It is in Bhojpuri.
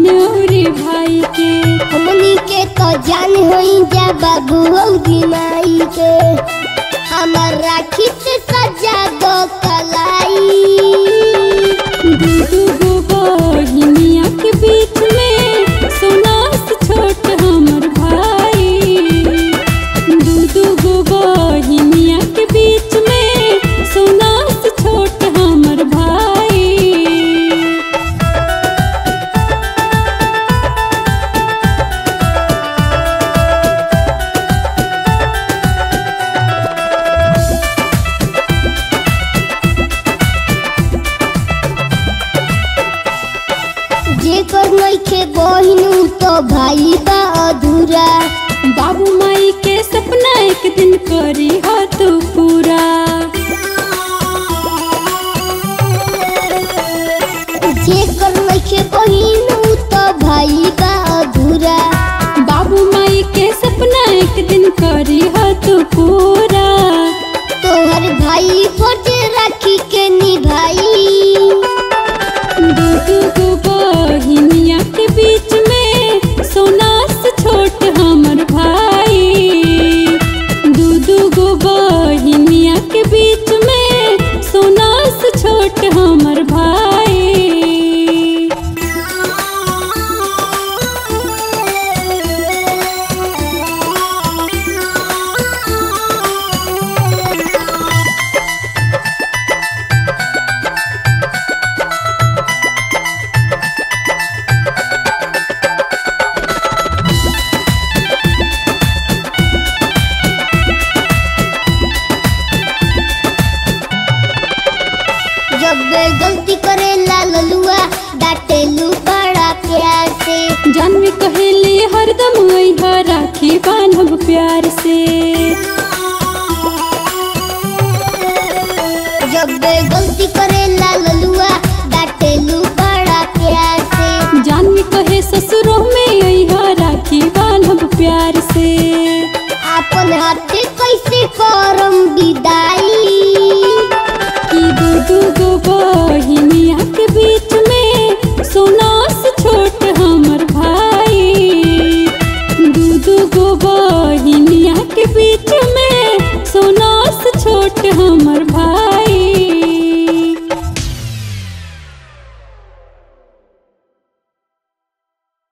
बहन और भाई के हमनी के तो जान होई जा बाबू औरी माई के हमर राखी से सजा दो कलाई दू दू गो बहिनिया के बीच में सोना से छोट हमर भाई दू दू गो बहिनिया के बीच में सोना से छोट हमर भाई जेकर नइखे बहिन उ तो भाई बा अधूरा बाबू माई के सपना एक दिन करी हो तू पूरा जेकर नइखे बहिन उ तो भाई बा अधूरा बाबू माई के सपना एक दिन करी हो तू पूरा तोहर भाई फर्ज राखी के निभाई दू दू गो बहिनिया के बीच में सोना से छोट हमर भाई दू दू गो बहिनिया के बीच में सोना से छोट हमर भाई जब वे गलती करे ला ललुआ डांटे लू बड़ा प्यार से जानवी कहेली हरदम अइहा राखी बांधब प्यार से जब वे गलती करे